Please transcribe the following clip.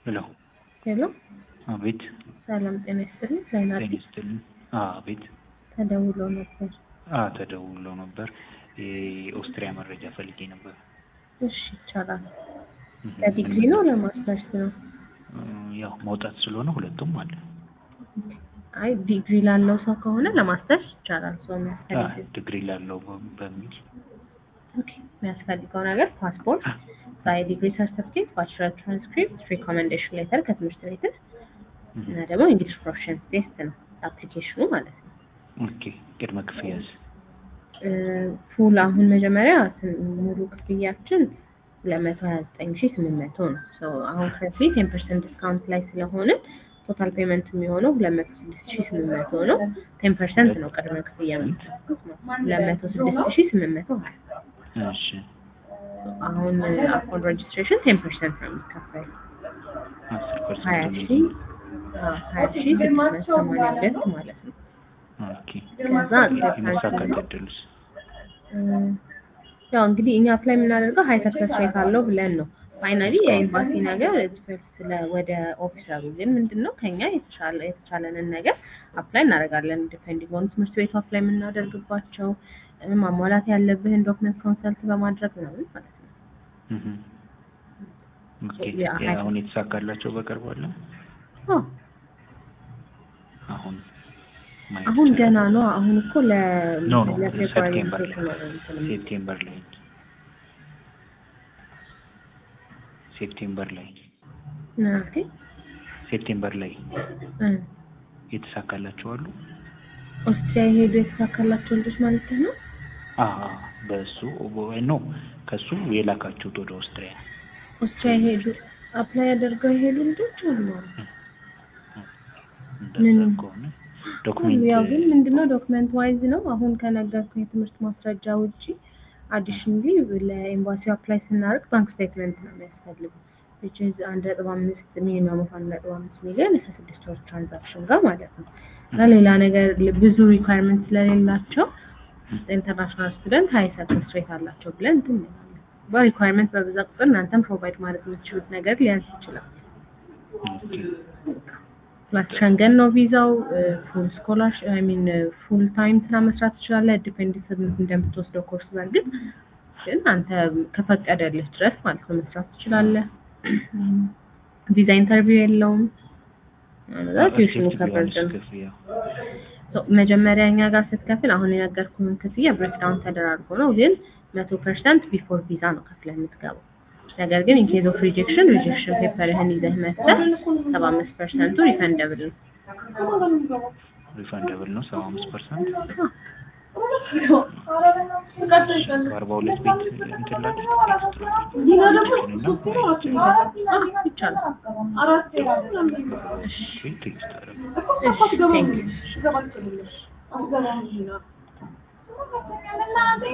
ሄሎ ሄሎ አቤት ሰላም ጤና ይስጥልኝ። ዛይናት ጤና ይስጥልኝ አቤት ተደውሎ ነበር። አ ተደውሎ ነበር የኦስትሪያ መረጃ ፈልጌ ነበር እሺ ይቻላል። እህ፣ ለዲግሪ ነው ለማስተርስ ነው? እ፣ ያው መውጣት ስለሆነ ሁለቱም አለ አይ ዲግሪ ላለው ሰው ከሆነ ለማስተርስ ይቻላል። ሰው አ፣ የሚያስፈልግ ዲግሪ ላለው በ- በሚል ኦኬ፣ የሚያስፈልገው ነገር ፓስፖርት፣ ዲግሪ ሰርቲፊኬት፣ ባችለር ትራንስክሪፕት፣ ሪኮሜንዴሽን ሌተር ከትምህርት ቤት እህ፣ እና ደግሞ እንግሊሽ ፕሮፊሽንሲ ቴስት ነው አፕሊኬሽኑ ማለት ነው። ኦኬ ቅድመ ክፍያስ እ፣ ፉል አሁን መጀመሪያ ስን- ሙሉ ክፍያችን ሁለት መቶ ሀያ ዘጠኝ ሺ ስምንት መቶ ነው። ሶ አሁን ከፊት ቴን ፐርሰንት ዲስካውንት ላይ ስለሆነ ቶታል ፔመንት የሚሆነው ሁለት መቶ ስድስት ሺ ስምንት መቶ ነው። ቴን ፐርሰንት ነው ቅድመ ክፍያ የምትከፍሉት ነው። ሁለት መቶ ስድስት ሺ ስምንት መቶ ሀያ እሺ አሁን አፖን ሬጅስትሬሽን ቴን ፐርሰንት ነው የሚከፈል አስር ሀያ ፐርሰንት ሺ አዎ፣ ሀያ ሺ ስድስት መቶ ሰማንያ ሁለት ማለት ነው። ኦኬ ከዛ የመሳካት እድሉስ እ፣ ያው እንግዲህ እኛ አፕላይ የምናደርገው ሀይ ሰክሰስ ሬት አለው ብለን ነው። ፋይናሊ የኤምባሲ ነገር ኤክስፐርት ስለ ወደ ኦፊሰሩ ግን ምንድን ነው ከኛ የተሻለ የተቻለንን ነገር አፕላይ እናደርጋለን። ዲፔንዲንግ ኦን ትምህርት ቤቱ አፕላይ የምናደርግባቸው እ፣ ማሟላት ያለብህን ዶክመንት ኮንሰልት በማድረግ ነው ማለት ነው። እህ፣ ኦኬ ያ- ያ አሁን የተሳካላቸው በቅርቡ አለ አዎ፣ አሁን ማየት አሁን ይቻላል? ገና ነው። አሁን እኮ ለ ኖ ኖ ለፌብሩዋሪ ሴፕቴምበር ላይ ነው እንትን የሚ- ሴፕቴምበር ላይ ሴፕቴምበር ላይ ኦኬ ሴፕቴምበር ላይ እ፣ የተሳካላቸው አሉ። ኦስትሪያ የሄዱ የተሳካላቸው ልጆች ማለት ነው። አ በሱ ኖ ከሱ የላካችሁት ወደ ኦስትሪያ ኦስትሪያ የሄዱ አፕላይ ያደርገው የሄዱ ልጆች አሉ። እንደዛ ምንም። ከሆነ ዶክሜንት ያው ግን ምንድነው ዶክመንት ዋይዝ ነው። አሁን ከነገርኩ የትምህርት ማስረጃ ውጪ አዲሽንሊ ለኤምባሲው አፕላይ ስናደርግ ባንክ ስቴትመንት ነው የሚያስፈልጉ which is አንድ ነጥብ አምስት ሚኒመም ኦፍ አንድ ነጥብ አምስት ሚሊዮን እስከ ስድስት ወር ትራንዛክሽን ጋር ማለት ነው። እና ሌላ ነገር ብዙ ሪኳየርመንት ስለሌላቸው ኢንተርናሽናል ስቱደንት ሀይ ሰክሰስ ሬት አላቸው ብለን እንትን እንላለን። በሪኳየርመንት በበዛ ቁጥር እናንተም ፕሮቫይድ ማድረግ የምትችሉት ነገር ሊያንስ ይችላል። ፕላስ ሸንገን ነው ቪዛው። ፉል ስኮላር አይ ሚን ፉል ታይም ስራ መስራት ትችላለህ። ዲፔንድ እንደምትወስደው ኮርስ በእርግጥ ግን አንተ ከፈቀደልህ ድረስ ማለት ነው መስራት ትችላለህ። ቪዛ ኢንተርቪው የለውም። አነዛ ቲዩሽኑ ከቨርድ ነው። ሶ መጀመሪያ እኛ ጋር ስትከፍል አሁን የነገርኩህን ክፍያ ብሬክዳውን ተደራርጎ ነው፣ ግን መቶ ፐርሰንት ቢፎር ቪዛ ነው ከፍለህ የምትገባው። ነገር ግን ኢንኬዝ ኦፍ ሪጀክሽን ሪጀክሽን ፔፐርህን ይዘህ መጥተህ ሰባ አምስት ፐርሰንቱ ሪፈንደብል ነው። ሪፈንደብል ነው ሰባ አምስት ፐርሰንት በአርባ ሁለት ቤት እንትን ላድርግ ይቻላል። ቴክስት አደረግ እሺ ቴንክ ዩ